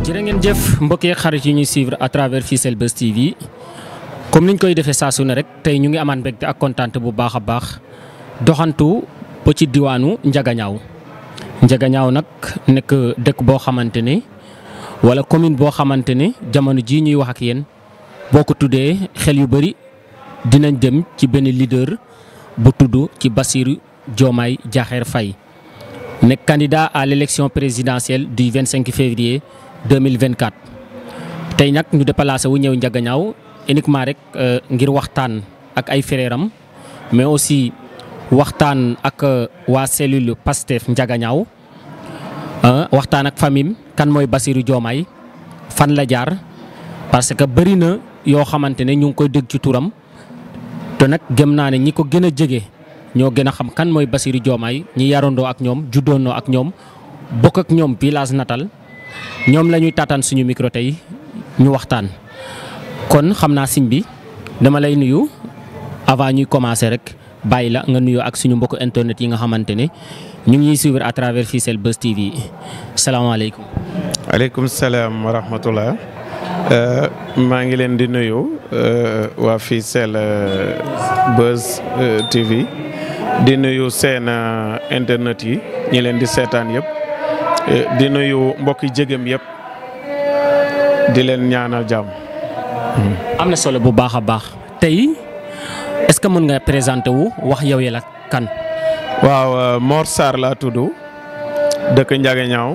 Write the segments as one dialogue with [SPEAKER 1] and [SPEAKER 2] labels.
[SPEAKER 1] jërë ngeen jëf mbokk yeeg xarit yi ñuy suivre à travers Fissel Buzz TV comme niñ koy defee saa su ne rek tey ñu ngi amaan mbégte ak kontaan bu baax a baax doxantu ba ci diwaanu Njagañaaw Njagañaaw nag nekk dëkk boo xamante ne wala commune boo xamante ne jamono jii ñuy wax ak yéen boo ko tuddee xel yu bëri dinañ dem ci benn leader bu tudd ci Bassirou Diomaye Diakhar Faye nekk candidat à l'élection présidentielle du 25 février 2024 tey nag ñu déplacé wu ñëw Njagañaaw uniquement rek ngir waxtaan ak ay frèram mais aussi waxtaan ak waa cellule Pastef Njagañaaw waxtaan ak famille kan mooy Bassirou Diomaye fan la jaar parce que bëri na yoo xamante ne ñu ngi koy dégg ci turam te nag gëm naa ne ñi ko gën a jege ñoo gën a xam kan mooy Bassirou Diomaye ñi yarandoo ak ñoom juddoondoo ak ñoom bokk ak ñoom village natal ñoom la ñuy taataan suñu micro tey ñu waxtaan. kon xam naa siñ bi dama lay nuyu avant ñuy commencer rek bàyyi la nga nuyu ak suñu mbokku internet yi nga xamante ne ñu ngi ñuy suivre à travers Fissel Buzz TV salaamaaleykum.
[SPEAKER 2] aleykum salaam wa rahmatullah maa ngi leen di nuyu waa Fissel Buzz TV di nuyu seen internet yi ñi leen di seetaan yëpp di nuyu mbokki jégam yëpp di leen ñaanal jàmm.
[SPEAKER 1] am na solo bu baax a baax tey est-ce que mën nga présenter wu wax yow yi la kan.
[SPEAKER 2] waaw Mor Sarr laa tudd dëkk Njagañaaw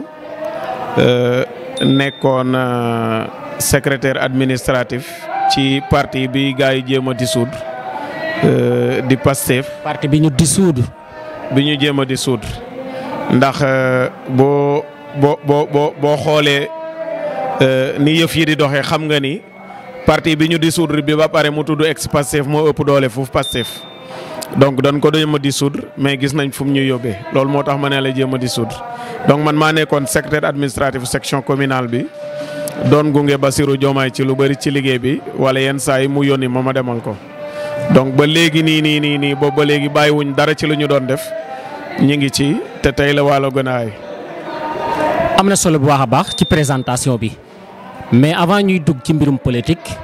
[SPEAKER 2] nekkoon secrétaire administratif ci parti bi gars yi jéem a dissoudre di Pastef.
[SPEAKER 1] parti bi ñu dissoudre.
[SPEAKER 2] bi ñu jéem a dissoudre ndax boo boo boo boo xoolee ni yëf yi di doxee xam nga ni. parti bi ñu dissoudre bi ba pare mu tudd ex Pastef moo ëpp doole foofu Pastef donc dañ ko jéem a dissoudre mais gis nañ fu mu ñu yóbbee loolu moo tax ma ne la jéem a dissoudre donc man maa nekkoon secrétaire administratif section communale bi doon gunge Bassirou Diomaye ci lu bëri ci liggéey bi wala yenn saa yi mu yónni ma ma demal ko. donc ba léegi nii nii nii nii boobu ba léegi bàyyiwuñ dara ci lu ñu doon def ñu ngi ci te tey la waalo gën a ay.
[SPEAKER 1] am na solo bu baax a baax ci présentation bi. mais avant ñuy dugg ci mbirum politique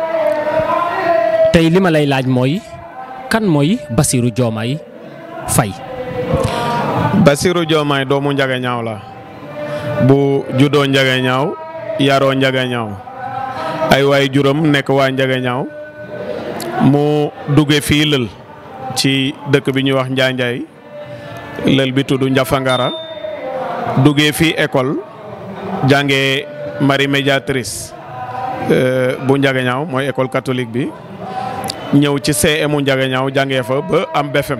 [SPEAKER 1] tey li ma lay laaj mooy kan mooy Bassirou Diomaye Faye.
[SPEAKER 2] Bassirou Diomaye doomu Njagañaaw la bu juddoo Njagañaaw yaroo Njagañaaw ay waay juróom nekk waa Njagañaaw mu dugge fii lël ci dëkk bi ñuy wax Njaanjaay lël bi tudd Njafangara duggee fii école jàngee. Marie médiatrice bu Njagañaaw mooy école catholique bi ñëw ci CMU Njagañaaw jàngee fa ba am BFM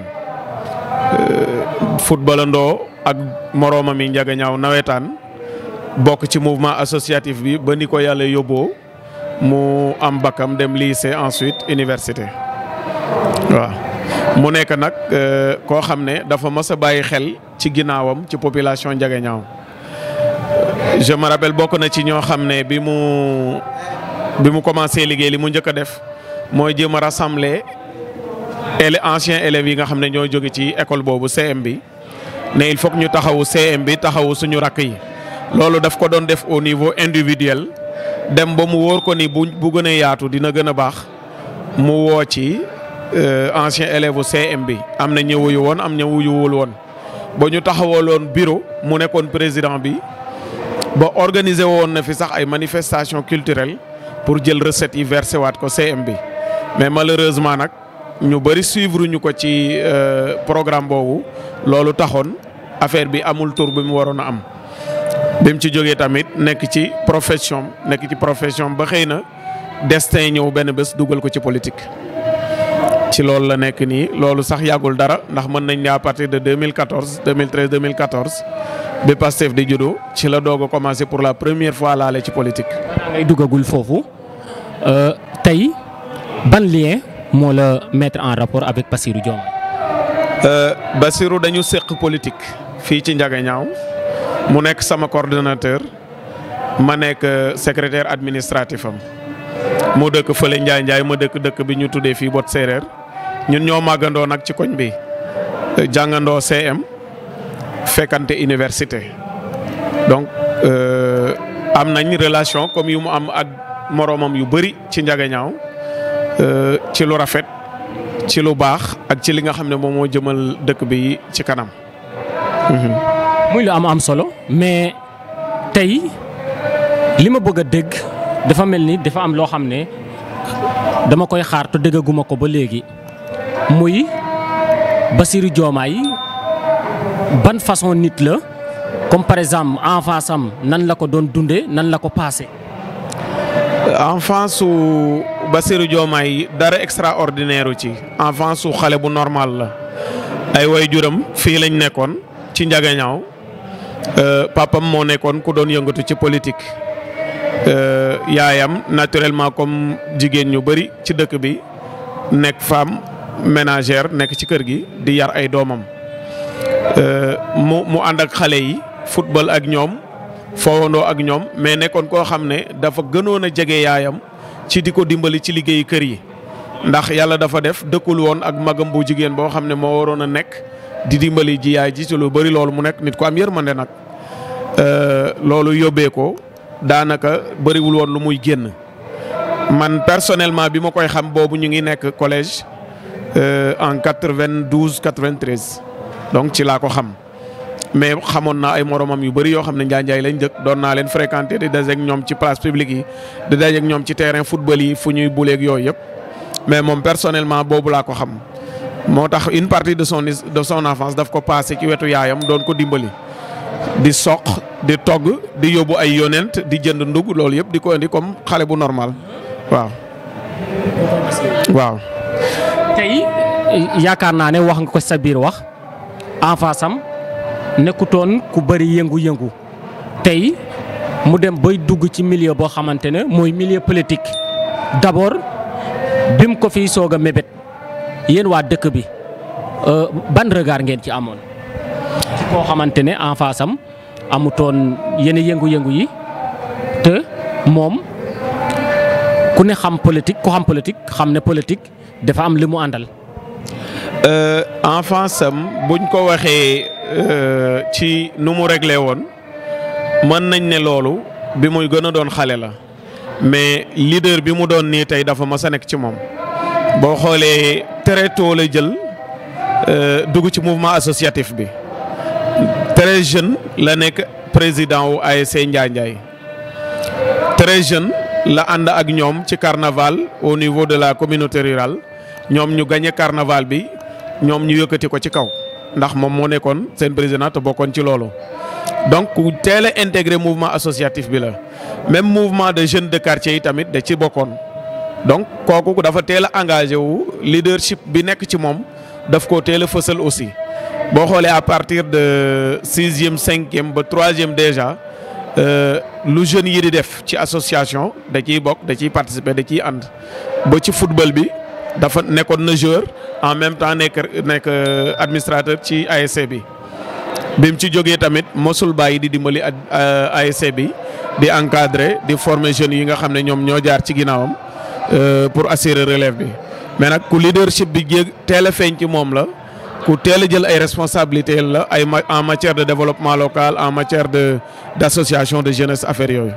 [SPEAKER 2] footballandoo ak moroomam yi Njagañaaw nawetaan bokk ci mouvement associatif bi ba ni ko yàlla yóbboo mu am bakkam dem lycée ensuite université waaw mu nekk nag koo xam ne dafa mës a bàyyi xel ci ginnaawam ci population Njagañaaw je me rappelle bokk na ci ñoo xam ne bi mu bi mu commencé liggéey li mu njëkk a def mooy jéem a rassembler élèves anciens élèves yi nga xam ne ñoo jóge ci école boobu CM bi ne il faut que ñu taxawu CM bi taxawu suñu rakk yi. loolu daf ko doon def au niveau individuel dem ba mu wóor ko ni bu bu gën a yaatu dina gën a baax mu woo ci anciens élèves CM bi am na ñu wuyu woon am na wuyuwul woon ba ñu taxawaloon bureau mu nekkoon président bi. ba organiser woon na fi sax ay manifestations culturelles pour jël recettes yi versé waat ko CM bi mais malheureusement nag ñu bëri suivre ñu ko ci programme boobu loolu taxoon affaire bi amul tour bi mu waroon a am. bi mu ci jógee tamit nekk ci profession nekk ci profession ba xëy na destin ñëw benn bés dugal ko ci politique. ci loolu la nekk nii loolu sax yàggul dara ndax mën nañ ne à partir de 2014 2013 2014. bi Pastef di judo ci la doog a commencé pour la première fois laale ci politique.
[SPEAKER 1] balaa ngay duggagul foofu tey ban lien moo la mettre en rapport avec Bassirou Diomaye.
[SPEAKER 2] Bassirou dañu seq politique fii ci Njagañaaw mu nekk sama coordonnateur ma nekk secrétaire administratif am mu dëkk fële Njaay Njaay ma dëkk dëkk bi ñu tuddee fii bot séeréer ñun ñoo màggandoo nag ci koñ bi jàngandoo CM. fekkante université donc am nañ relation comme yu mu am ak moroomam yu bëri ci Njagañaaw ci lu rafet ci lu baax ak ci li nga xam ne moom moo jëmal dëkk bi ci kanam.
[SPEAKER 1] muy lu am am solo mais tey li ma bëgg a dégg dafa mel ni dafa am loo xam ne dama koy xaar te déggaguma ko ba léegi muy Bassirou Diomaye ban façon nit la comme par exemple enfance am nan la ko doon dundee nan la ko passé.
[SPEAKER 2] enfance su Bassirou Diomaye dara extraordinaire ci enfance su xale bu normal la ay waajuram fii lañ nekkoon ci Njagañaaw papam moo nekkoon ku doon yëngatu ci politique yaayam naturellement comme jigéen ñu bëri ci dëkk bi nekk femme ménagère nekk ci kër gi di yar ay doomam mu mu ànd ak xale yi football ak ñoom fowandoo ak ñoom mais nekkoon koo xam ne dafa gënoon a jege yaayam ci di ko dimbali ci liggéeyu kër yi ndax yàlla dafa def dëkkul woon ak magam bu jigéen boo xam ne moo waroon a nekk di dimbali ji yaay ji ci lu bëri loolu mu nekk nit ko am yërmande nag loolu yóbbee ko daanaka bëriwul woon lu muy génn man personnellement bi ma koy xam boobu ñu ngi nekk collège en quatre-vingt-douze quatre-vingt-treize donc ci laa ko xam mais xamoon naa ay moromam yu bëri yoo xam ne njaanjaay lañ dëkk doon naa leen fréquenter di dajeek ñoom ci place publique yi di dajeek ñoom ci terrain football yi fu ñuy buleeg yooyu yëpp mais moom personnellement boobu laa ko xam moo tax une partie de son de son enfance daf ko passé ci wetu yaayam doon ko dimbali di soq di togg di yóbbu ay yonent di jënd ndug loolu yëpp di ko indi comme xale bu normal waaw. waaw.
[SPEAKER 1] tey yaakaar naa ne wax nga ko sa biir wax enfance am nekkutoon ku bëri yëngu-yëngu tey mu dem bay dugg ci milieu boo xamante ne mooy milieu politique d'abord bim ko fiy soog a mébét yéen waa dëkk bi ban regard ngeen ci amoon ci koo xamante ne enfance am amutoon yenn yëngu-yëngu yi te moom ku ne xam politique ku xam politique xam ne politique dafa am li mu àndal.
[SPEAKER 2] enfance am buñ ko waxee ci nu mu réglé woon mën nañ ne loolu bi muy gën a doon xale la mais leader bi mu doon nii tey dafa mas a nekk ci moom boo xoolee très tôt la jël dugg ci mouvement associatif bi très jeune la nekk président wu ASC Njaay Njaay très jeune la ànd ak ñoom ci carnaval au niveau de la communauté rurale ñoom ñu gagné carnaval bi ñoom ñu yëkkati ko ci kaw ndax moom moo nekkoon seen président te bokkoon ci loolu. donc ku teel a intégré mouvement associatif bi la même mouvement de jeunes de quartier yi tamit da ci bokkoon donc kooku dafa teel a engagé wu leadership bi nekk ci moom daf koo teel a fësal aussi. boo xoolee à partir de sixième cinquième ba troisième déjà lu jeunes yi di def ci association da ciy bokk da ciy participer da ciy ànd ba ci football bi dafa nekkoon na joueur en même temps nekk nekk administrateur ci ASC bi. bi mu ci jógee tamit mosul bàyyi di dimbali ASC bi di encadrer di former jeunes yi nga xam ne ñoom ñoo jaar ci ginnaawam pour assurer relève bi mais nag ku leadership bi jéeg teel a feeñ ci moom la. ku teel a jël ay responsabilités la ay en matière de développement local en matière de d'association de jeunesse affaires yooyu.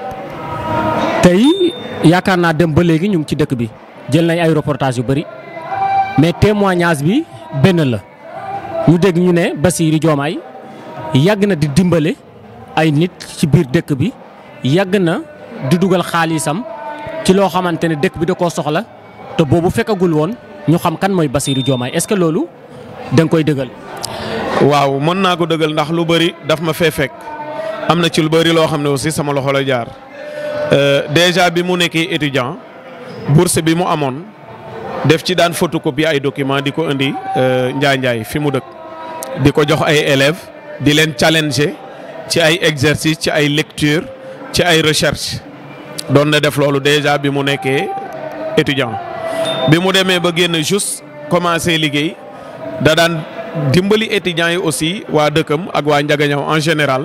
[SPEAKER 1] tey yaakaar naa dem ba léegi ñu ngi ci dëkk bi jël nañ ay reportages yu bëri mais témoignage bi benn la ñu dégg ñu ne Bassirou Diomaye yàgg na di dimbale ay nit ci biir dëkk bi yàgg na di dugal xaalisam ci loo xamante ne dëkk bi da koo soxla te boobu fekkagul woon ñu xam kan mooy Bassirou Diomaye est-ce que loolu. da nga koy dëggal.
[SPEAKER 2] waaw mën naa ko dëggal ndax lu bëri daf ma fee fekk am na ci lu bëri loo xam ne aussi sama loxo la jaar déjà bi mu nekkee étudiant bourse bi mu amoon def ci daan photocopie ay documents di ko indi Njaay Njaay fi mu dëkk di ko jox ay élèves di leen challenger ci ay exercices ci ay lecture ci ay recherche doon na def loolu déjà bi mu nekkee étudiant bi mu demee ba génn juste commencé liggéey. da daan dimbali étudiants yi aussi waa dëkkam ak waa Njagañaw en général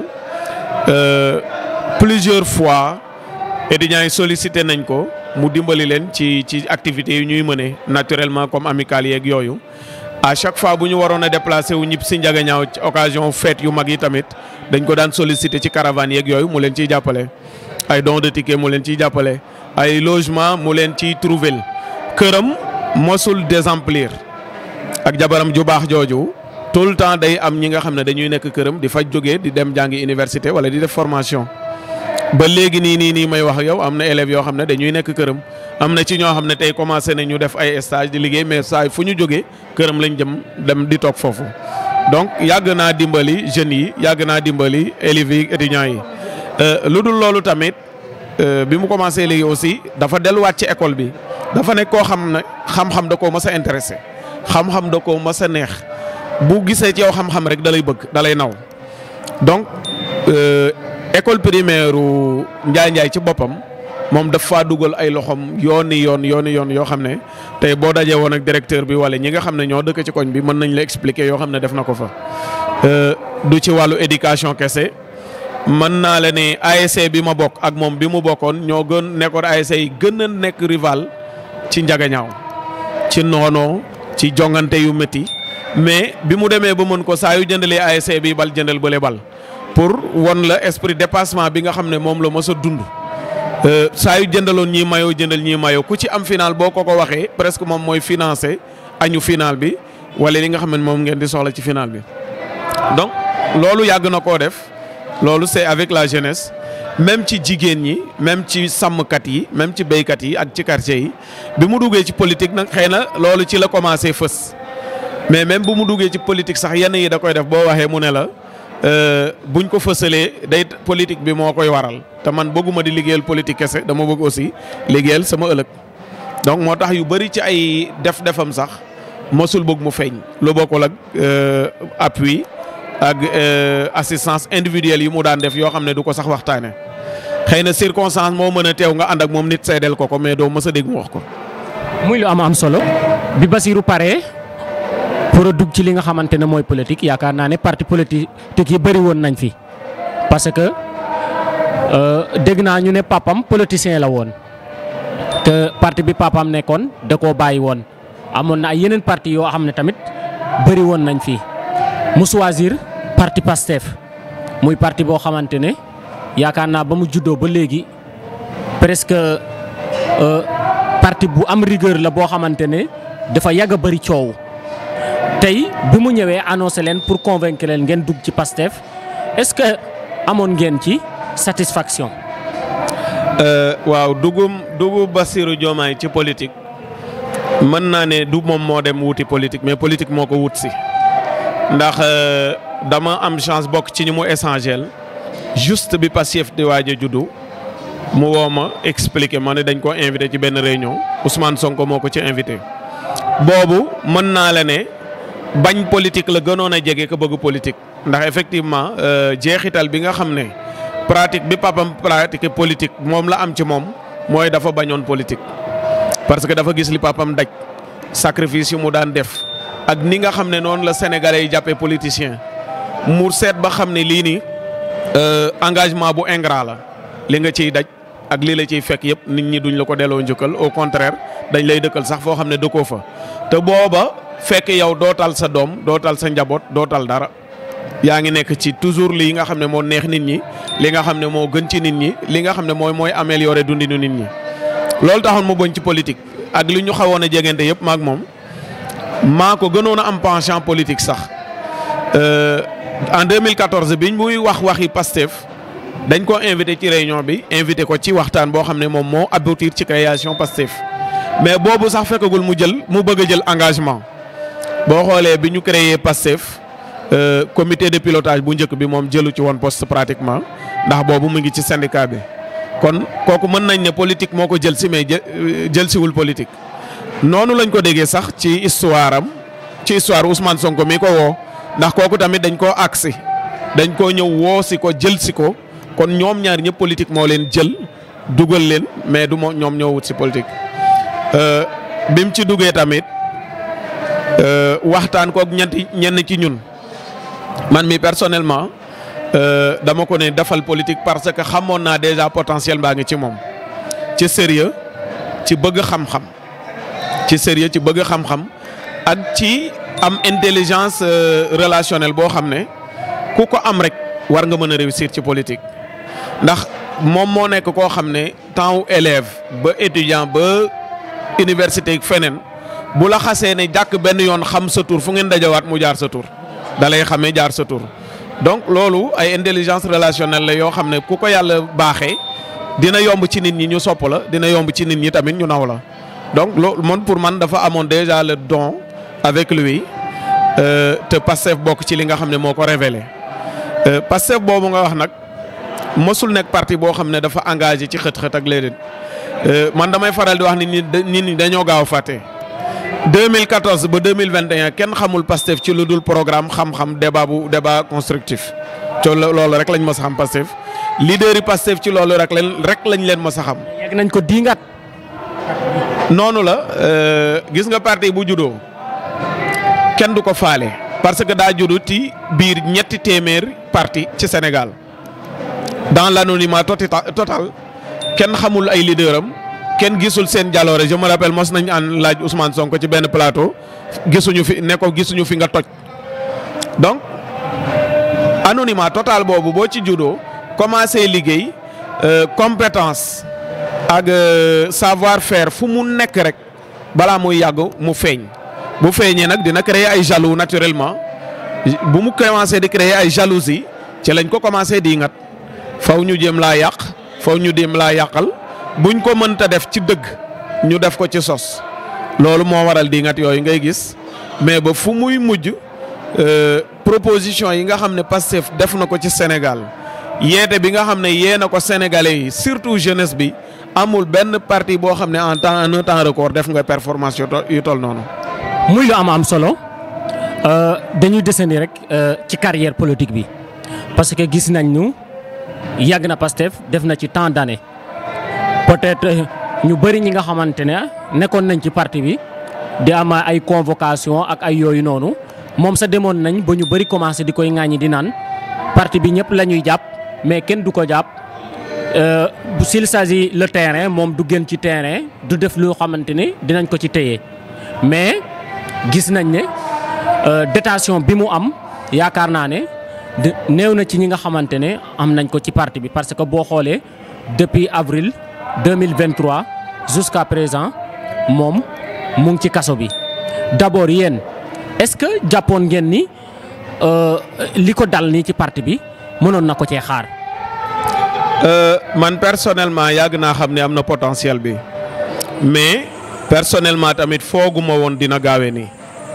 [SPEAKER 2] plusieurs fois étudiants yi sollicité nañ ko mu dimbali leen ci ci activités yi ñuy mëne naturellement comme amicales yeeg yooyu. à chaque fois bu ñu waroon a déplacé wu ñib si Njagañaw ci occasion fête yu mag yi tamit dañ ko daan sollicité ci caravane yeeg yooyu mu leen ciy jàppale ay don de ticket mu leen ciy jàppale ay logement mu leen ciy trouver këram mosul désemplir ak jabaram ju baax jooju tout le temps day am ñi nga xam ne dañuy nekk këram di faj jógee di dem jàngi université wala di def formation ba léegi nii nii nii may wax ak yow am na élèves yoo xam ne dañuy nekk këram am na ci ñoo xam ne tey commencé na ñu def ay stage di liggéey mais saa fu ñu jógee këram lañ jëm dem di toog foofu. donc yàgg naa dimbali jeunes yi yàgg naa dimbali élèves yi étudiants yi lu dul loolu tamit bi mu commencé léegi aussi dafa delluwaat ci école bi dafa nekk koo xam ne xam-xam da koo mës a intéressé xam-xam da koo mës a neex bu gisee ci yow xam-xam rek da lay bëgg da lay naw donc. école primaire Njaay Njaay ci boppam moom daf faa dugal ay loxoom yooni yoon yooni yoon yoo xam ne tey boo dajee woon ak directeur bi wala ñi nga xam ne ñoo dëkk ci koñ bi mën nañ la expliquer yoo xam ne def na ko fa. du ci wàllu éducation kese mën naa la ne ASC bi ma bokk ak moom bi mu bokkoon ñoo gën nekkoon ASC yi gën a nekk rival ci njagañaaw ci noonoo ci jongante yu métti mais bi mu demee ba mën ko saa yu jëndalee ASC bi bal jëndal bële bal. pour won la esprit dépassement bi nga xam ne moom la mos a dund saa yu jëndaloon ñii mayoo jëndal ñii mayoo ku ci am final boo ko ko waxee presque moom mooy financé añu final bi wala li nga xam ne moom ngeen di soxla ci final bi. donc loolu yàgg na koo def loolu c'est avec la jeunesse même ci jigéen ñi même ci sàmmkat yi même ci béykat yi ak ci quartier yi bi mu duggee ci politique nag xëy na loolu ci la commencé fës mais même bu mu duggee ci politique sax yenn yi da koy def boo waxee mu ne la. buñ ko fësalee day politique bi moo koy waral te man bëgguma di liggéeyal politique kese dama bëgg aussi liggéeyal sama ëllëg donc moo tax yu bëri ci ay def-defam sax mosul bëgg mu feeñ lu bokkul ak appui ak assistance individuelle yi mu daan def yoo xam ne du ko sax waxtaane xëy na circonstance moo mën a teew nga ànd ak moom nit seedeel ko ko mais doo mës a dégg mu wax ko.
[SPEAKER 1] muy lu am am solo bi Basirou paree pour a dugg ci li nga xamante ne mooy politique yaakaar naa ne parti politique yi bëri woon nañ fi parce que dégg naa ñu ne papam politicien la woon te parti bi papam nekkoon da koo bàyyi woon amoon na ay yeneen parti yoo xam ne tamit bëri woon nañ fi mu choisir parti Pastef muy parti boo xamante ne yaakaar naa ba mu juddoo ba léegi presque parti bu am rigueur la boo xamante ne dafa yàgg a bëri coow. tey bi mu ñëwee annoncé leen pour convaincre leen ngeen dugg ci Pastef est-ce que amoon ngeen ci satisfaction.
[SPEAKER 2] waaw dugum dugub Bassirou Diomaye ci politique mën naa ne du moom moo dem wuti politique mais politique moo ko wut si ndax dama am chance bokk ci ñu mu échangel juste bi Pastef di waaj a juddu mu woo ma expliquer ma ne dañ ko invité ci benn réunion Ousmane Sonko moo ko ci invité boobu mën naa la ne. bañ politique la gënoon a jege ko bëgg politique ndax effectivement jeexital bi nga xam ne pratique bi papam pratique politique moom la am ci moom mooy dafa bañoon politique. parce que dafa gis li papam daj sacrifice yu mu daan def ak ni nga xam ne noonu la sénégalais yi jàppee politicien mu seet ba xam ne lii nii engagement bu ingrat la li nga ciy daj ak lii la ciy fekk yëpp nit ñi duñ la ko delloo njëkkal au contraire dañ lay dëkkal sax foo xam ne dëkkoo fa te booba. fekk yow dootal sa doom dootal sa njaboot dootal dara yaa ngi nekk ci toujours lii nga xam ne moo neex nit ñi li nga xam ne moo gën ci nit ñi li nga xam ne mooy mooy améliorer dundinu nit ñi. loolu taxoon mu boñ ci politique ak li ñu xawoon a jegante yëpp maak moom maa ko gënoon a am penchant politique sax en 2014 biñ muy wax waxi Pastef dañ ko invité ci réunion bi invité ko ci waxtaan boo xam ne moom moo aboutir ci création Pastef mais boobu sax fekkagul mu jël mu bëgg a jël engagement. boo xoolee bi ñu créé Pastef comité de pilotage bu njëkk bi moom jëlu ci woon poste pratiquement ndax boobu mu ngi ci syndicat bi kon kooku mën nañ ne politique moo ko jël si mais jël siwul politique. noonu lañ ko déggee sax ci histoire am ci histoire Ousmane Sonko mi ko woo ndax kooku tamit dañ koo agsi dañ koo ñëw woo si ko jël si ko kon ñoom ñaar ñëpp politique moo leen jël dugal leen mais du moo ñoom ñoo wut si politique bi mu ci duggee tamit. waxtaan kook ñetti ñenn ci ñun man mi personnellement dama ko ne defal politique parce que xamoon naa déjà potentiel baa ngi ci moom ci sérieux ci bëgg xam-xam ci sérieux ci bëgg xam-xam ak ci am intelligence relationnelle boo xam ne ku ko am rek war nga mën a réussir ci politique ndax moom moo nekk koo xam ne temps wu élève ba étudiant ba université feneen bu la xasee ne jàkk benn yoon xam sa tur fu ngeen dajawaat mu jaar sa tur da lay xamee jaar sa tur donc loolu ay intelligence relationnelle la yoo xam ne ku ko yàlla baaxee dina yomb ci nit ñi ñu sopp la dina yomb ci nit ñi tamit ñu naw la donc loolu man pour man dafa amoon déjà le don avec lui te Pastef bokk ci li nga xam ne moo ko révélé Pastef boobu nga wax nag mosul nekk parti boo xam ne dafa engagé ci xët-xët ak léeg man damay faral di wax ni nit ñi dañoo gaaw a fàtte 2014 ba 2021 kenn xamul Pastef ci lu dul programme xam-xam débat bu débat constructif ci loolu rek lañ mës a xam Pastef leader yi Pastef ci loolu rek lañ rek lañ leen mës a xam.
[SPEAKER 1] yegg nañ ko diingat.
[SPEAKER 2] noonu la gis nga parti bu juddoo kenn du ko faale parce que daa juddu ci biir ñetti téeméer parti ci Sénégal dans l'anonymat total kenn xamul ay leader am kenn gisul seen jaloore je me rappelle mos nañ an laaj Ousmane Sonko ci benn plateau gisuñu fi ne ko gisuñu fi nga toj donc anonymat total boobu boo ci juddoo commencé liggéey compétence ak savoir faire fu mu nekk rek balaa muy yàgg mu feeñ bu feeñee nag dina créer ay jaloux naturellement bu mu commencé di créer ay jalousie ci lañ ko commencé di ngat faw ñu jéem laa yàq faw ñu jéem laa yàqal buñ ko mënta def ci dëgg ñu def ko ci sos loolu moo waral di ngat yooyu ngay gis mais ba fu muy mujj proposition yi nga xam ne Pastef def na ko ci Sénégal yeete bi nga xam ne yee na ko sénégalais yi surtout jeunesse bi amul benn parti boo xam ne en temps en un temps record def nga performance yu toll noonu.
[SPEAKER 1] muy lu am am solo dañuy desandi rek ci carrière politique bi parce que gis nañ ñu yàgg na Pastef def na ci tant d'années peut-être ñu bëri ñi nga xamante ne nekkoon nañ ci parti bi di am ay convocation ak ay yooyu noonu moom sa demoon nañ ba ñu bëri commencé di koy ŋaañi di naan parti bi ñëpp la ñuy jàpp mais kenn du ko jàpp s'il s'agit le terrain moom du gën ci terrain du def loo xamante ne dinañ ko ci téye mais gis nañ ne détention bi mu am yaakaar naa ne néew na ci ñi nga xamante ne am nañ ko ci parti bi parce que boo xoolee depuis avril 2023 jusqu'à présent moom mu ngi ci kaso bi d'abord yéen est-ce que jàppoon ngeen ni li ko dal nii ci parti bi mënoon na ko cee xaar.
[SPEAKER 2] man personnellement yàgg naa xam ne am na potentiel bi mais personnellement tamit fooguma woon dina gaawe nii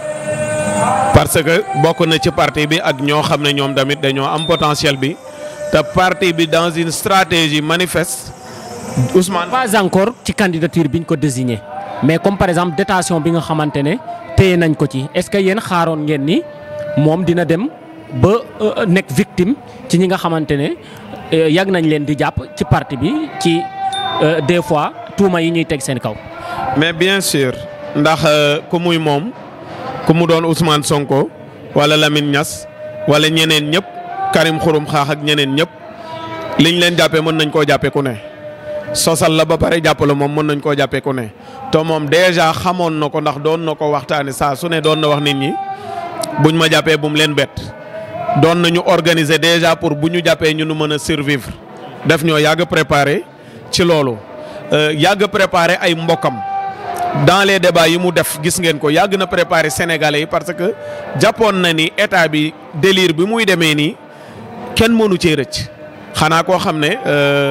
[SPEAKER 2] parce que bokk na ci parti bi ak ñoo xam ne ñoom tamit dañoo am potentiel bi te parti bi dans une stratégie manifeste Ousmane.
[SPEAKER 1] pas encore ci candidature biñ ko désigné mais comme par exemple détention bi nga xamante ne téye nañ ko ci est-ce que yéen xaaroon ngeen ni moom dina dem ba nekk victime ci ñi nga xamante ne yàgg nañ leen di jàpp ci parti bi ci des fois tuuma yi ñuy teg seen kaw.
[SPEAKER 2] mais bien sûr ndax ku muy moom ku mu doon Ousmane Sonko wala Lamine Niass wala ñeneen ñëpp Karim Xurum Xaax ak ñeneen ñëpp liñ leen jàppee mën nañ koo jàppee ku ne. sosal la ba pare jàpp la moom mën nañ koo jàppee ku ne te moom déjà xamoon na ko ndax doon na ko waxtaane saa su ne doon na wax nit ñi buñ ma jàppee bu mu leen bett doon nañu organiser déjà pour bu ñu jàppee ñu nu mën a survivre def ñoo yàgg préparer ci loolu yàgg préparer ay mbokkam dans les débats yi mu def gis ngeen ko yàgg na préparer sénégalais yi parce que jàppoon na ni état bi délire bi muy demee nii kenn mënu cee rëcc xanaa koo xam ne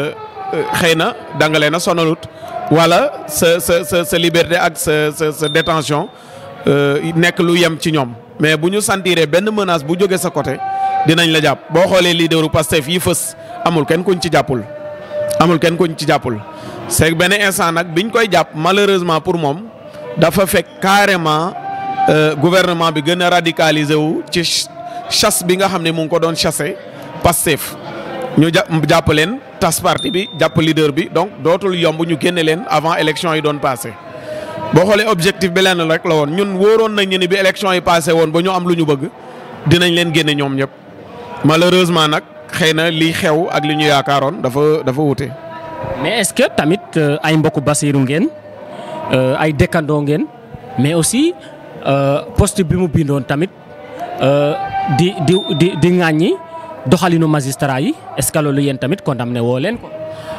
[SPEAKER 2] xëy na dangale na sonalut wala sa sa sa sa liberté ak sa sa sa détention nekk lu yem ci ñoom mais bu ñu sentiree benn menace bu jóge sa côté dinañ la jàpp boo xoolee leaderu Pastef yi fës amul kenn kuñ ci jàppul amul kenn kuñ ci jàppul c'est benn instant nag biñ koy jàpp malheureusement pour moom dafa fekk carrément gouvernement bi gën a radicaliser wu ci chasse bi nga xam ne mu ngi ko doon chasser Pastef ñu jàpp leen tas parti bi jàpp leader bi donc dootul yomb ñu génne leen avant élection yi doon passé boo xoolee objectif bi lenn rek la woon ñun wóoroon nañ ni bi élection yi passé woon ba ñu am lu ñu bëgg dinañ leen génne ñoom ñëpp malheureusement nag xëy na li xew ak li ñu yaakaaroon dafa dafa wute.
[SPEAKER 1] mais est-ce que tamit ay mbokku Basiru ngeen ay dëkkandoo ngeen mais aussi poste bi mu bindoon tamit di di di di ŋàññi doxalinu magistrat yi est-ce que loolu yéen tamit condamné woo leen ko.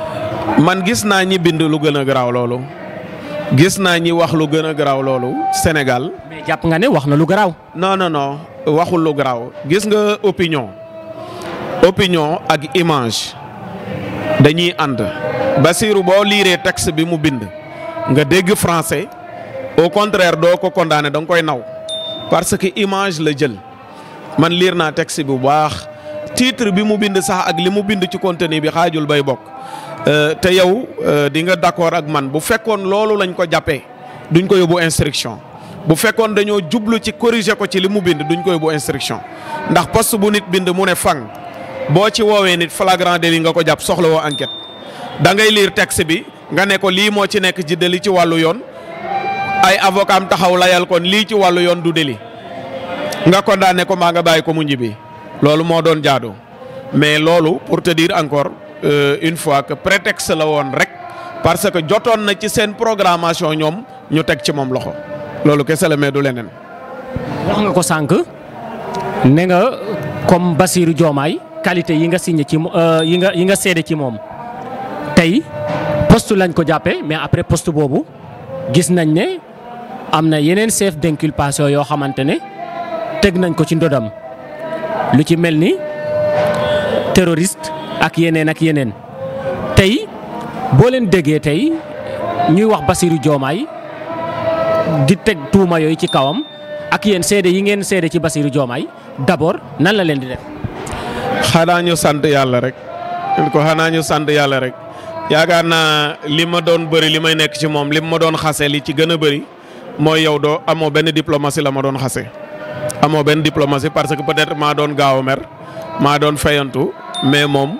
[SPEAKER 2] man gis naa ñi bind lu gën a garaaw loolu gis naa ñi wax lu gën a garaaw loolu Sénégal.
[SPEAKER 1] mais jàpp nga ne wax na lu garaaw.
[SPEAKER 2] non non non waxul lu garaaw gis nga opinion opinion ak image dañuy ànd Bassirou boo liiree texte bi mu bind nga dégg français au contraire doo ko condamné da nga koy naw parce que image la jël man liir naa texte bi bu baax titre bi mu bind sax ak li mu bind ci contenu bi xaajul bay bokk te yow di nga d'accord ak man bu fekkoon loolu lañ ko jàppee duñ ko yóbbu instruction bu fekkoon dañoo jublu ci corriger ko ci li mu bind duñ ko yóbbu instruction ndax poste bu nit bind mu ne fang boo ci woowee nit flagrant délit nga ko jàpp soxla woo enquête da ngay lire texte bi nga ne ko lii moo ci nekk ci délit ci wàllu yoon ay avocat am taxaw layal kon lii ci wàllu yoon du délit nga condamné ko maa nga bàyyi ko mu ñibbi loolu moo doon jaadu mais loolu pour te dire encore euh, une fois que prétexte la woon rek parce que jotoon na ci seen programmation ñoom ñu teg ci moom loxo loolu kese la mais du leneen.
[SPEAKER 1] wax nga ko sànq ne nga comme Bassirou Diomaye qualité yi nga signé ci yi nga yi nga seede ci moom tey poste lañ ko jàppee mais après poste boobu gis nañ ne am na yeneen chef d'inculpation yoo xamante ne teg nañ ko ci ndodam lu ci mel ni terroriste ak yeneen ak yeneen tey boo leen déggee tey ñuy wax Bassirou Diomaye di teg tuuma yooyu ci kawam ak yéen seede yi ngeen seede ci Bassirou Diomaye d'abord nan la leen di def.
[SPEAKER 2] xanaa ñu sant yàlla rek ko xanaa ñu sant yàlla rek yaakaar naa li ma doon bëri li may nekk ci moom li ma doon xase li ci gën a bëri mooy yow doo amoo benn diplomatie la ma doon xase. amoo benn diplomatie parce que peut-être maa doon gaaw a mer maa doon fayantu mais moom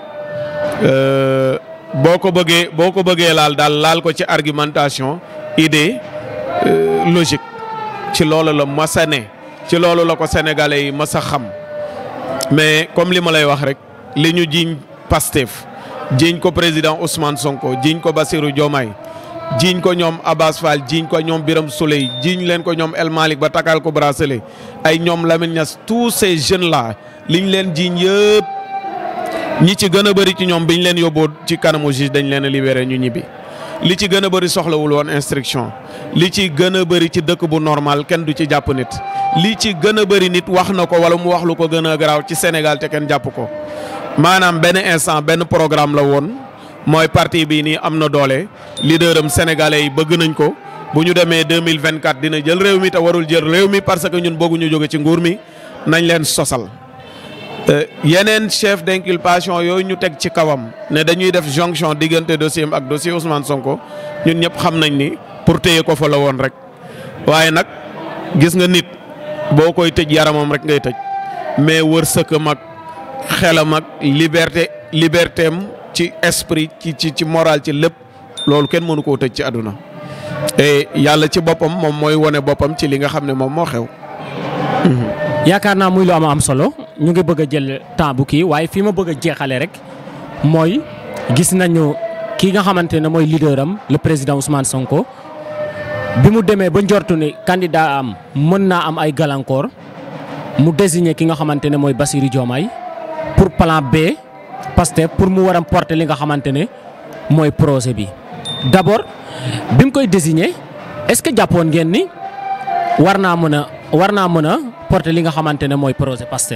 [SPEAKER 2] boo ko bëggee boo ko bëggee laal daal laal ko ci argumentation idée logique ci loolu la masa ne ci loolu la ko sénégalais yi masa xam mais comme li ma lay wax rek li ñu jiiñ Pastef jiiñ ko président Ousmane Sonko jiiñ ko Bassirou Diomaye jiiñ ko ñoom Abbas Fall jiiñ ko ñoom Biram Souley jiiñ leen ko ñoom El Malick ba takal ko bracelet ay ñoom Lamine Niass tous ces jeunes là liñ leen jiiñ yëpp ñi ci gën a bëri ci ñoom biñ leen yóbboo ci kanamu juge dañ leen a libéré ñu ñibbi. li ci gën a bëri soxlawul woon instruction li ci gën a bëri ci dëkk bu normal kenn du ci jàpp nit li ci gën a bëri nit wax na ko wala mu wax lu ko gën a garaaw ci Sénégal te kenn jàpp ko maanaam benn instant benn programme la woon. mooy parti bii nii am na doole leader am sénégalais yi bëgg nañ ko bu ñu demee deux mille vingt quatre dina jël réew mi te warul jël réew mi parce que ñun bëgguñu jóge ci nguur mi nañ leen sosal. yeneen chef d'inculpation yooyu ñu teg ci kawam ne dañuy def jonction diggante dossier am ak dossier Ousmane Sonko ñun ñëpp xam nañ ni pour téye ko fa la woon rek waaye nag gis nga nit boo koy tëj yaramam rek ngay tëj mais wërsëgam ak xelam ak liberté liberté am ci esprit ci ci ci moral ci lépp loolu kenn mënu koo tëj ci àdduna et yàlla ci boppam moom mooy wone boppam ci li nga xam ne moom moo xew.
[SPEAKER 1] yaakaar naa muy lu am am solo ñu ngi bëgg a jël temps bu kii waaye fii ma bëgg a jeexale rek mooy gis nañu kii nga xamante ne mooy leader am le président Ousmane Sonko bi mu demee ba njortu ni candidat am mën naa am ay gàllankoor mu désigner ki nga xamante ne mooy Bassirou Diomaye pour plan B. Pastef pour mu war a porter li nga xamante ne mooy projet bi d'abord bi mu koy désigner est-ce que jàppoon ngeen ni war naa mën a war naa mën a porter li nga xamante ne mooy projet Pastef.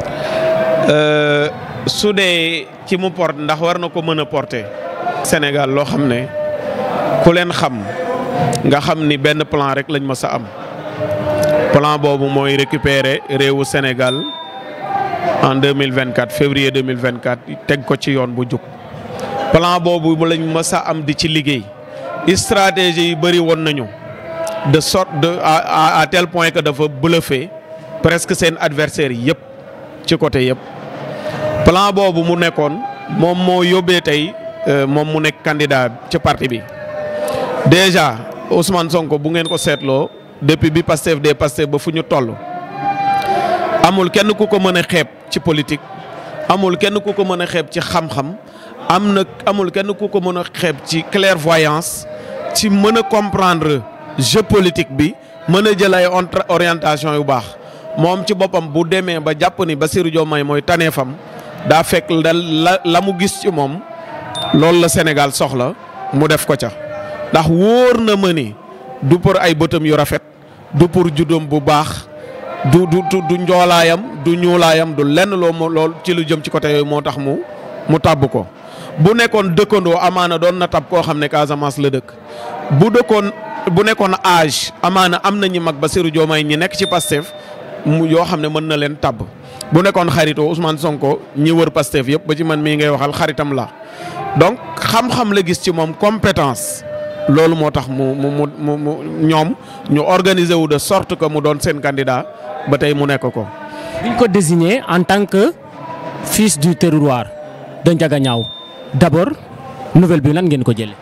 [SPEAKER 2] su dee ci mu porte ndax war na ko mën a porter. Sénégal loo xam ne ku leen xam nga xam ni benn plan rek lañ mës a am plan boobu mooy récupérer réewu Sénégal. en 2024 février 2024 teg ko ci yoon bu jub plan boobu lañ mës a am di ci liggéey stratégie yi bëri woon nañu de sorte de à à tel point que dafa bluffé presque seen adversaires yëpp ci côté yëpp. plan boobu mu nekkoon moom moo yóbbee tey moom mu nekk candidat ci parti bi déjà Ousmane Sonko bu ngeen ko seetloo depuis bi Pastef des Pastef ba fu ñu toll. amul kenn ku ko mën a xeeb ci politique amul kenn ku ko mën a xeeb ci xam-xam am na amul kenn ku ko mën a xeeb ci clairvoyance ci mën a comprendre jeu politique bi mën a jël ay orientation yu baax moom ci boppam bu demee ba jàpp ni Bassirou Diomaye mooy taneefam daa fekk la la mu gis ci moom loolu la Sénégal soxla mu def ko ca ndax wóor na ma ni du pour ay bëtam yu rafet du pour juddoom bu baax du du du njoolaayam du ñuulaayam du lenn loo mo lool ci lu jëm ci côté yooyu moo tax mu mu tàbb ko bu nekkoon dëkkandoo amaana doon na tab koo xam ne Casamance la dëkk bu dëkkoon bu nekkoon âge amaana am na ñi mag Bassirou Diomaye ñi nekk ci Pastef mu yoo xam ne mën na leen tabb bu nekkoon xaritoo Ousmane Sonko ñi wër Pastef yëpp ba ci man mii ngay waxal xaritam la donc xam-xam la gis ci moom compétence loolu moo tax mu mu mu mu ñoom ñu organiser wu de sorte que mu doon seen candidat ba tey mu nekk ko.
[SPEAKER 1] biñ ko désigné en tant que fils du terroir de Ndiaganiao d'abord nouvelle bi lan ngeen ko jëlee.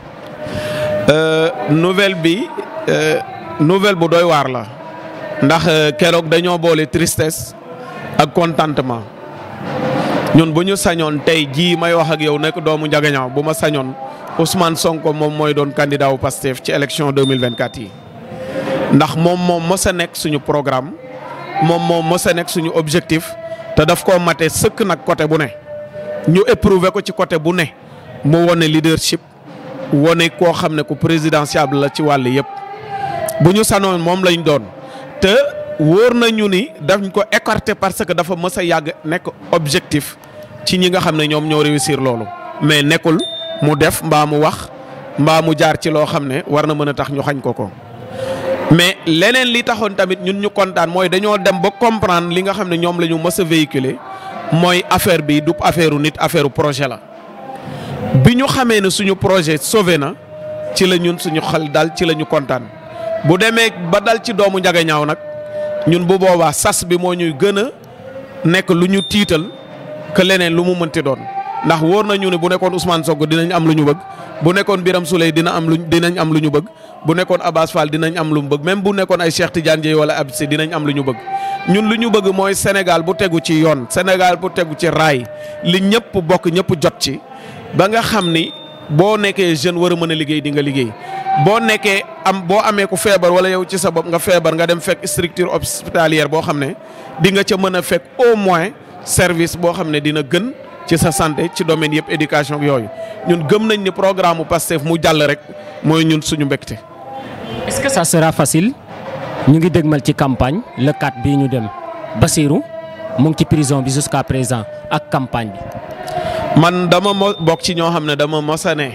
[SPEAKER 2] nouvelle bi nouvelle bu doy waar la ndax keroog dañoo boole tristesse ak contentement ñun bu ñu sañoon tey jii may wax ak yow nekk doomu Ndiaganiao bu ma sañoon Ousmane Sonko moom mooy doon candidat wu Pastef ci élection 2024 yi ndax moom moom mës a nekk suñu programme moom moom mës a nekk suñu objectif te daf koo mate sëkk nag côté bu ne ñu éprouvé ko ci côté bu ne mu wone leadership wone koo xam ne ku présidentiable la ci wàll yëpp bu ñu sanoon moom lañ doon te wóor nañu ni dañ ko écarté parce que dafa mës a yàgg nekk objectif ci ñi nga xam ne ñoom ñoo réussir loolu mais nekkul mu def mbaa mu wax mbaa mu jaar ci loo xam ne war na mën a tax ñu xañ ko ko mais leneen li taxoon tamit ñun ñu kontaan mooy dañoo dem ba comprendre li nga xam ne ñoom la ñu mës a véhiculer mooy affaire bi du affaire nit affaire projet la. bi ñu xamee ne suñu projet sauvé na ci la ñun suñu xel dal ci la ñu kontaan bu demee ba dal ci doomu Ndiaganiao nag ñun bu boobaa sas bi moo ñuy gën a nekk lu ñu tiital que leneen lu mu mënti doon ndax wóor nañu ne bu nekkoon Ousmane Sonko dinañ am lu ñu bëgg bu nekkoon Birame Souleye dina am lu dinañ am lu ñu bëgg bu nekkoon Abass Fall dinañ am lu mu bëgg même bu nekkoon ay Cheikh Tidiane Dièye wala Abdou dinañ am lu ñu bëgg ñun lu ñu bëgg mooy Sénégal bu tegu ci yoon Sénégal bu tegu ci raay li ñëpp bokk ñëpp jot ci. ba nga xam ni boo nekkee jeune war a mën a liggéey di nga liggéey boo nekkee am boo amee ku feebar wala yow ci sa bopp nga feebar nga dem fekk structure hospitalière boo xam ne di nga ca mën a fekk au moins service boo xam ne dina gën ci sa santé ci domaine yëpp éducation yooyu ñun gëm nañ ni programme mu Pastef mu jàll rek mooy ñun suñu mbégte.
[SPEAKER 1] est-ce que ça sera facile ñu ngi dégmal ci campagne le 4 bii ñu dem Bassirou mu ngi ci prison bi jusqu'à présent ak campagne bi.
[SPEAKER 2] man dama mo bokk ci ñoo xam ne dama mosa ne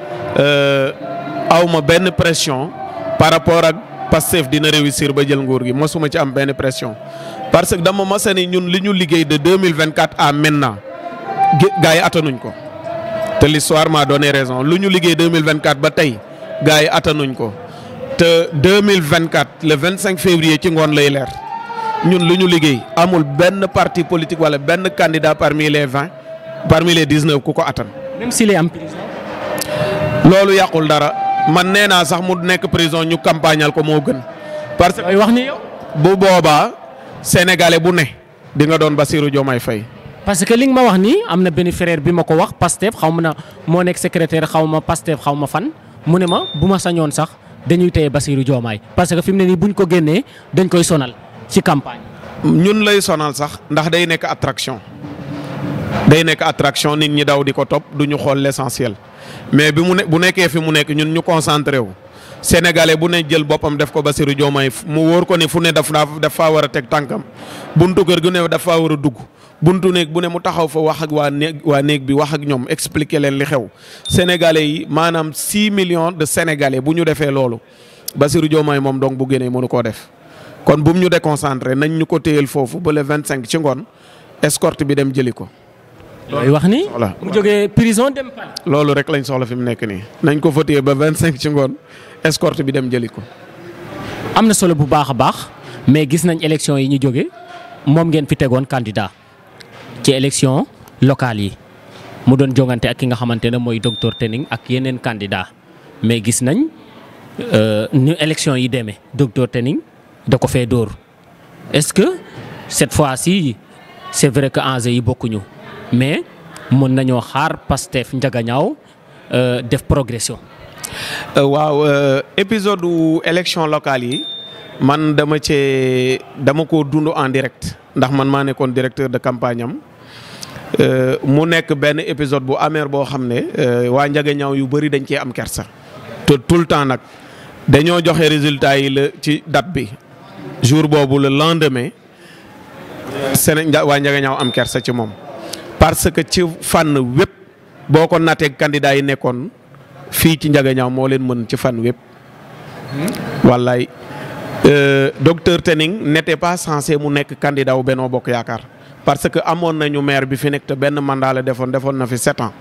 [SPEAKER 2] aw ma benn pression par rapport ak Pastef dina réussir ba jël nguur gi mosuma ci am benn pression parce que dama mosa ne ñun li ñu liggéey de 2024 à maintenant gars yi attanuñ ko te l'histoire m'a donné raison lu ñu liggéey 2024 ba tey gars yi attanuñ ko te 2024 le 25 février ci ngoon lay leer ñun lu ñu liggéey amul benn parti politique wala benn candidat parmi les 20 parmi les 19 ku ko attan.
[SPEAKER 1] même s'il est en prison.
[SPEAKER 2] loolu yàqul dara man nee naa sax mu nekk prison ñu campagnal ko moo gën. parce que
[SPEAKER 1] wax ni yow.
[SPEAKER 2] bu boobaa sénégalais bu ne di nga doon Bassirou Diomaye Faye.
[SPEAKER 1] parce que li nga ma wax nii am na benn frère bi ma ko wax Pastef xaw ma na moo nekk secrétaire xaw ma Pastef xaw ma fan mu ne ma bu ma sañoon sax dañuy téye Bassirou Diomaye parce que fi mu ne nii buñ ko génnee dañ koy sonal ci campagne.
[SPEAKER 2] ñun lay sonal sax ndax day nekk attraction. day nekk attraction nit ñi daw di ko topp du ñu xool l'essentiel mais bi mu ne bu nekkee fi mu nekk ñun ñu concentré wu sénégalais bu ne jël boppam def ko Bassirou Diomaye mu wóor ko ne fu ne daf daf faa war a teg tànkam buntu kër gu ne daf faa war a dugg buntu néeg bu ne mu taxaw fa wax ak waa néeg waa néeg bi wax ak ñoom expliquer leen li xew sénégalais yi maanaam 6 millions de sénégalais bu ñu defee loolu Bassirou Diomaye moom donc bu génnee mënu koo def kon bu mu ñu déconcentré nañ ñu ko téyel foofu ba le 25 ci ngoon escorte bi dem jëli ko.
[SPEAKER 1] looy wax ni
[SPEAKER 2] voilà
[SPEAKER 1] mu jógee prison dem palais.
[SPEAKER 2] loolu rek lañ soxla fi mu nekk nii nañ ko fa téye ba 25 ci ngoon escorte bi dem jëli ko.
[SPEAKER 1] am na solo bu baax a baax mais gis nañ élection yi ñu jóge moom ngeen fi tegoon candidat ci élection locale yi mu doon jongante ak ki nga xamante ne mooy docteur Tening ak yeneen candidat mais gis nañ ñu élection yi demee docteur Tening da ko fee dóor est-ce que cette fois-ci c'est vrai que enjeux yi bokkuñu mais mën nañoo xaar Pastef Ndiaganiao def progression.
[SPEAKER 2] waaw épisode wu élection locale yi man dama cee dama ko dund en direct ndax man maa nekkoon directeur de campagne am mu nekk benn épisode bu amer boo xam ne waa Njagañaaw yu bëri dañ cee am kersa te tout le temps nag dañoo joxe résultat yi la ci date bi jour boobu le lendemain Séné waa Njagañaaw am kersa ci moom parce que ci fànn wépp boo ko nattee candidat yi nekkoon fii ci Njagañaaw moo leen mën ci fànn wépp wallaay docteur Tening n'était pas censé mu nekk candidat wu Benno Bokk Yaakaar parce que amoon nañu maire bi fi nekk te benn mandat la defoon defoon na fi sept ans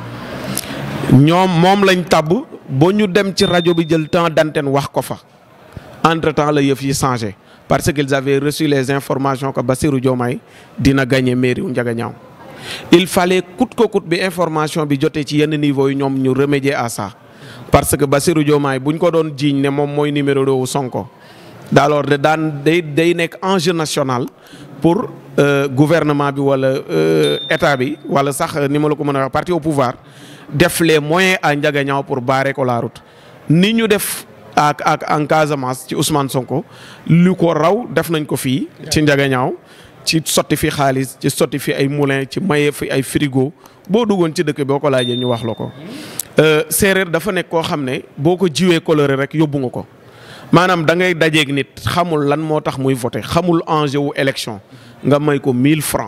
[SPEAKER 2] ñoom moom lañ tabb ba ñu dem ci rajo bi jël temps d'antenne wax ko fa entre temps la yëf yi changé parce qu'ils avaient reçu les informations que Bassirou Diomaye dina gagner mairie wu Ndiaganiao il fallait coûte que coûte bi information bi jotee ci yenn niveau yi ñoom ñu remédier à ça parce que Bassirou Diomaye buñ ko doon jiiñ ne moom mooy numéro deux wu Sonko alors de daan day day nekk enjeu national pour gouvernement bi wala état bi wala sax ni ma la ko mën a wax parti au pouvoir def les moyens à Ndiaganiao pour barrer ko la route ni ñu def ak ak en Casamance ci Ousmane Sonko lu ko raw def nañ ko fii ci Ndiaganiao ci sotti fi xaalis ci sotti fi ay moulin ci maye fi ay frigo boo duggoon ci dëkk boo ko laajee ñu wax la ko séeréer dafa nekk koo xam ne boo ko jiwee coloré rek yóbbu nga ko maanaam da ngay dajeeg nit xamul lan moo tax muy voté xamul enjeu wu élection nga may ko 1000 francs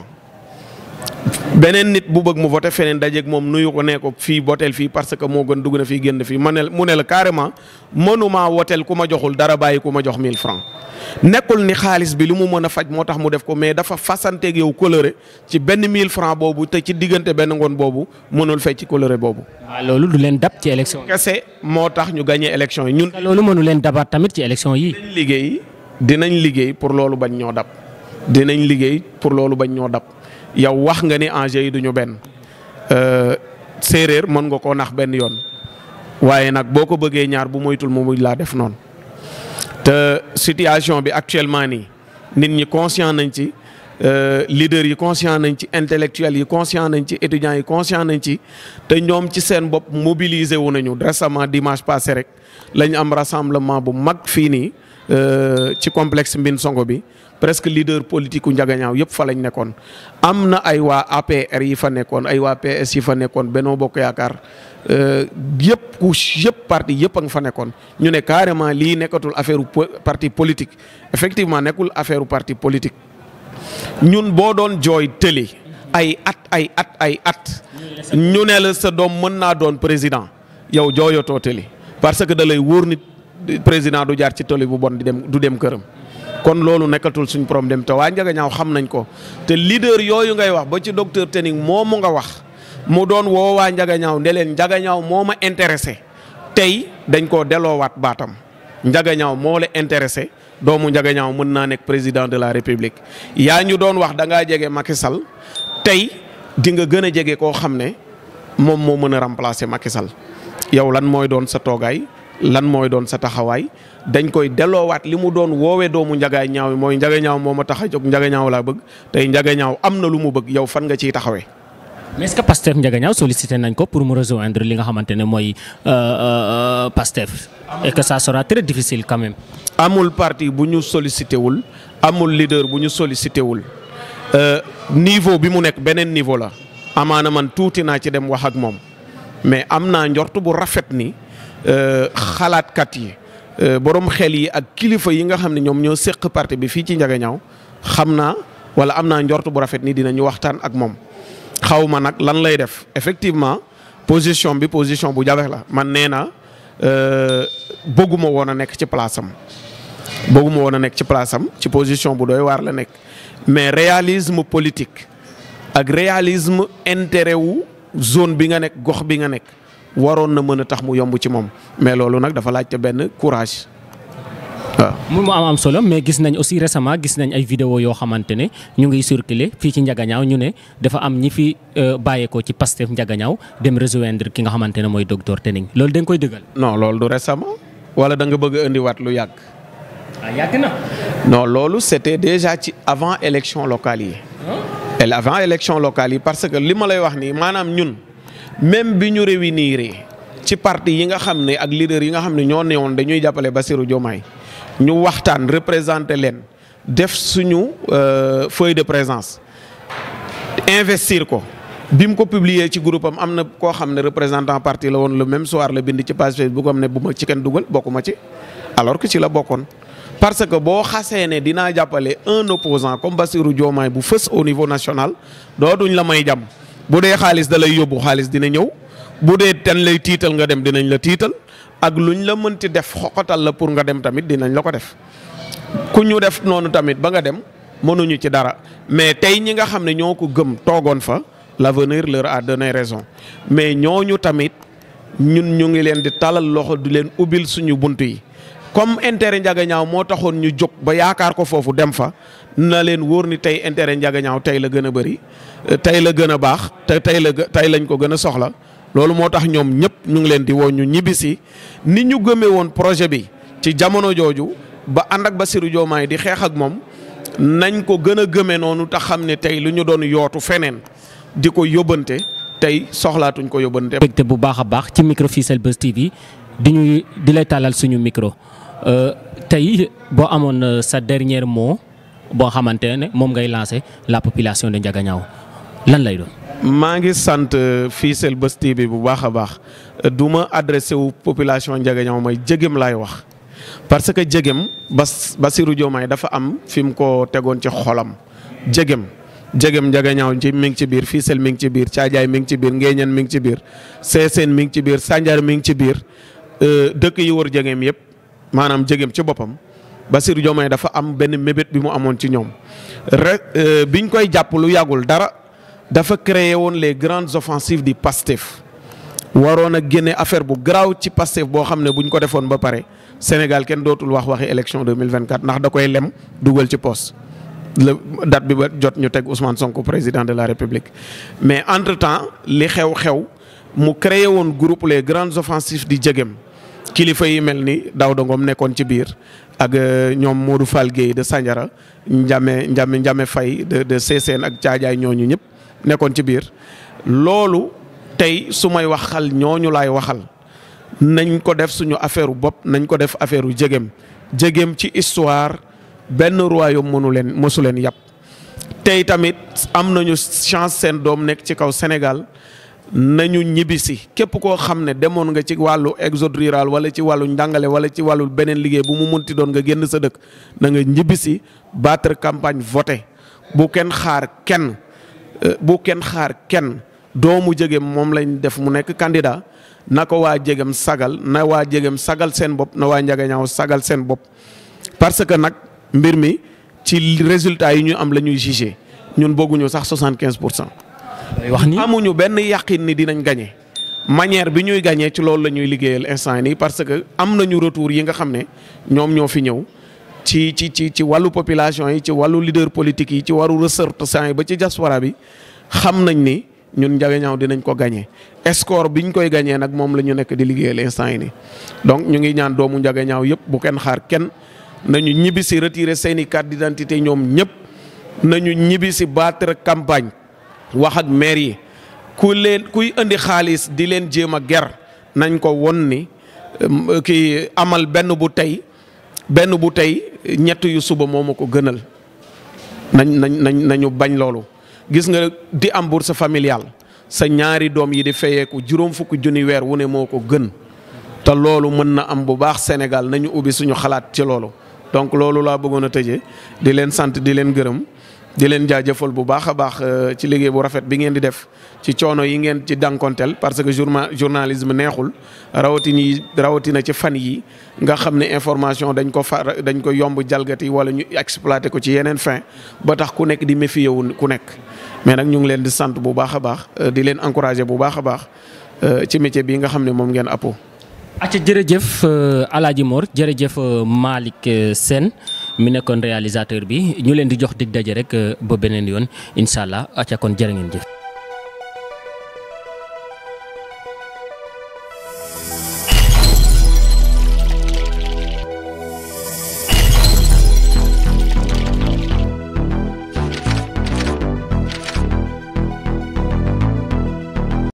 [SPEAKER 2] beneen nit bu bëgg mu voté feneen dajeeg moom nuyu ko nee ko fii woteel fii parce que moo gën dugg na fii génn fii ma ne mu ne la carrément mënuma woteel ku ma joxul dara bàyyi ku ma jox 1000 francs nekkul ni xaalis bi lu mu mën a faj moo tax mu def ko mais dafa fasanteeg yow coloré ci benn 1000 francs boobu te ci diggante benn ngoon boobu mënul fay ci coloré boobu.
[SPEAKER 1] waaw loolu du leen dab ci élection yi.
[SPEAKER 2] kese moo tax ñu gagné élection yi ñun.
[SPEAKER 1] loolu mënu leen dabaat tamit ci élection yi.
[SPEAKER 2] dinañ liggéey dinañ liggéey pour loolu bañ ñoo dab dinañ liggéey pour loolu bañ ñoo dab yow wax nga ni enjeu yi duñu benn séeréer mën nga koo nax benn yoon waaye nag boo ko bëggee ñaar bu moytul mu mujj laa def noonu. te situation bi actuellement nii nit ñi conscient nañ ci leaders yi conscient nañ ci intellectuels yi conscient nañ ci étudiants yi conscient nañ ci te ñoom ci seen bopp mobiliser wu nañu récemment dimanche passé rek lañ am rassemblement bu mag fii nii ci complexe Mbin Songo bi presque leader politique u Ndiaganiao yëpp fa lañ nekkoon. am na ay waa APR yi fa nekkoon ay waa PS yi fa nekkoon Benno Bokk Yaakaar. yëpp couche yëpp parti yëpp a nga fa nekkoon ñu ne carrément lii nekkatul affaire parti politique effectivement nekkul affaire parti politique ñun boo doon jooy tëli ay at ay at ay at ñu ne la sa doom mën naa doon président yow jooyotoo tëli parce que da lay wóor nit président du jaar ci tëli bu bon di dem du dem këram kon loolu nekkatul suñ problème te waa Ndiaganiao xam nañ ko te leader yooyu ngay wax ba ci docteur Tening moomu nga wax mu doon woo waa Ndiaganiao ne leen Ndiaganiao moo ma intéressé tey dañ koo delloowaat baatam Ndiaganiao moo la intéressé doomu Ndiaganiao mën naa nekk président de la république yaa ñu doon wax da ngaa jege Macky Sall tey di nga gën a jege koo xam ne moom moo mën a remplacer Macky Sall yow lan mooy doon sa toogaay lan mooy doon sa taxawaay dañ koy delloowaat li mu doon woowee doomu Ndiaganiao mooy Ndiaganiao moo ma tax a jóg Ndiaganiao laa bëgg tey Ndiaganiao am na lu mu bëgg yow fan nga ciy taxawee.
[SPEAKER 1] mais est-ce que Pastef Ndiaganiao sollicité nañ ko pour mu rejoindre li nga xamante ne mooy Pastef et que ça sera très difficile quand même.
[SPEAKER 2] amul parti bu ñu sollicité wul amul leader bu ñu sollicité wul niveau bi mu nekk beneen niveau la amaana man tuuti naa ci dem wax ak moom mais am naa njort bu rafet ni xalaatkat yi borom xel yi ak kilifa yi nga xam ne ñoom ñoo séq parti bi fii ci Ndiaganiao xam naa wala am naa njort bu rafet ni dinañu waxtaan ak moom. xaw ma nag lan lay def effectivement position bi position bu jafe la man nee na bëgguma woon a nekk ci place am bëgguma woon a nekk ci place am ci position bu doy waar la nekk mais réalisme politique ak réalisme intérêt wu zone bi nga nekk gox bi nga nekk waroon na mën a tax mu yomb ci moom mais loolu nag dafa laajte benn courage waaw.
[SPEAKER 1] mu am am solo mais gis nañ aussi récemment gis nañ ay vidéo yoo xamante ne ñu ngi circuler fii ci Ndiaganiao ñu ne dafa am ñi fi bàyyeekoo ci Pastef Ndiaganiao dem rejoindre ki nga xamante ne mooy docteur Tening loolu da nga koy dëggal.
[SPEAKER 2] non loolu du récemment wala da nga bëgg a indiwaat lu yàgg.
[SPEAKER 1] ah yàgg na.
[SPEAKER 2] non loolu c'était déjà ci avant élection locale yi. et avant élection locale yi parce que li ma lay wax nii maanaam ñun même bi ñu réunir ci parti yi nga xam ne ak leader yi nga xam ne ñoo newoon dañuy jàppale Bassirou Diomaye ñu waxtaan représenté leen def suñu feuille de présence investir ko bi mu ko publier ci groupe am am na koo xam ne représentant parti la woon le même soir la bind ci page Facebook am ne bu ma ci kenn dugal bokkuma ci alors que ci la bokkoon. parce que boo xasee ne dinaa jàppale un opposant comme Bassirou Diomaye bu fës au niveau national dootuñ la may jàmm bu dee xaalis da lay yóbbu xaalis dina ñëw bu dee ten lay tiital nga dem dinañ la tiital ak luñ la mënti def xoqatal la pour nga dem tamit dinañ la ko def ku ñu def noonu tamit ba nga dem mënuñu ci dara mais tey ñi nga xam ne ñoo ko gëm toogoon fa l'avenir leur a donné raison mais ñooñu tamit ñun ñu ngi leen di talal loxo di leen ubbil suñu bunt yi comme intérêt njagañaaw moo taxoon ñu jóg ba yaakaar ko foofu dem fa na leen wóor ni tey intérêt njagañaaw tey la gën a bëri tey la gën a baax te tey la tey lañ ko gën a soxla loolu moo tax ñoom ñëpp ñu ngi leen di woo ñu ñibbisi ni ñu gëmee woon projet bi ci jamono jooju ba ànd ak Bassirou Diomaye di xeex ak moom nañ ko gën a gëmee noonu te xam ne tey lu ñu doon yootu feneen di ko yóbbante tey soxlaatuñ ko yóbbante.
[SPEAKER 1] mbégte bu baax a baax ci micro Fissel Buzz TV di ñu di lay tàllal suñu micro tey boo amoon sa dernier mot boo xamante ne moom ngay lancer la population de Ndiaganiao lan lay doon.
[SPEAKER 2] maa ngi sant Fissel Buzz TV bu baax a baax du ma adressé wu population Ndiaganiao mooy jégem laay wax parce que jégem Bas Bassirou Diomaye dafa am fi mu ko tegoon ci xolam jégem jégem Ndiaganiao ci mi ngi ci biir Fissel mi ngi ci biir Thiadiaye mi ngi ci biir Nguéniène mi ngi ci biir Sessène mi ngi ci biir Sandiara mi ngi ci biir dëkk yi wër jégem yëpp maanaam jégem ci boppam Bassirou Diomaye dafa am benn mébét bi mu amoon ci ñoom rek biñ koy jàpp lu yàggul dara. dafa créé woon les grandes offensives du PASTEF waroon a génne affaire bu garaaw ci PASTEF boo xam ne buñ ko defoon ba pare Sénégal kenn dootul wax waxi élection 2024 ndax da koy lem dugal ci poste le date bi ba jot ñu teg Ousmane Sonko président de la République. mais entre temps li xew-xew mu créé woon groupe les grandes offensives di jegem kilifa yi mel ni Daouda Ngom nekkoon ci biir ak ñoom Modou Fall Guèye de Sandiara Ndiame Ndiame Ndiame Faye de de Sessène ak Thiadiaye ñooñu ñëpp. nekkoon ci biir loolu tey su may waxal ñooñu laay waxal nañ ko def suñu affaire bopp nañ ko def affaire u jegem jegem ci histoire benn royaume mënu leen mësu leen yàpp tey tamit am nañu chance seen doom nekk ci kaw Sénégal nañu ñibbisi képp koo xam ne demoon nga ci wàllu exode rural wala ci wàllu njàngale wala ci wàllu beneen liggéey bu mu munti doon nga génn sa dëkk na nga ñibbisi battre campagne voté bu kenn xaar kenn bu kenn xaar kenn doomu jegem moom lañ def mu nekk candidat na ko waa jegem sagal na waa jegem sagal seen bopp na waa Ndiaganiao sagal seen bopp parce que nag mbir mi ci résultat yi ñu am la ñuy jugé ñun bëgguñu sax soixante quinze pour cent.
[SPEAKER 1] wax ni
[SPEAKER 2] amuñu benn yàqin ni dinañ gagné manière bi ñuy gagné ci loolu la ñuy liggéeyal instant nii parce que am nañu retour yi nga xam ne ñoom ñoo fi ñëw. ci ci ci ci wàllu population yi ci wàllu leader politique yi ci wàllu ressortissants yi ba ci diaspora bi xam nañ ni ñun Ndiaganiao dinañ ko gagné score biñ koy gagné nag moom la ñu nekk di liggéeyal instant yi nii. donc ñu ngi ñaan doomu Ndiaganiao yëpp bu kenn xaar kenn nañu ñibbi si retirer seen i carte d'identité ñoom ñëpp nañu ñibbi si battre campagne wax ak maire yi ku leen kuy indi xaalis di leen jéem a ger nañ ko won ni kii amal benn bu tey. benn bu tey ñett yu suba moo ma ko gënal nañ nañ nañ nañu bañ loolu gis nga di am bourse familiale sa ñaari doom yi di fayeeku juróom fukki junni weer wu ne moo ko gën te loolu mën na am bu baax Sénégal nañu ubbi suñu xalaat ci loolu donc loolu laa bëggoon a tëjee di leen sant di leen gërëm di leen jaajëfal bu baax a baax ci liggéey bu rafet bi ngeen di def ci coono yi ngeen ci dànkonteel parce que journa journalisme neexul rawatina rawatina ci fan yi nga xam ne information dañ ko fa dañ ko yomb jalgati wala ñu exploité ko ci yeneen fin ba tax ku nekk di méfier wu ku nekk. mais nag ñu ngi leen di sant bu baax a baax di leen encourager bu baax a baax ci métier bii nga xam ne moom ngeen appoo.
[SPEAKER 1] acca jërëjëf Alaaji Mor jërëjëf Malick Sène mi nekkoon réalisateur bi ñu leen di jox dig daje rek ba beneen yoon incha allah acca kon jërë ngeen jëf.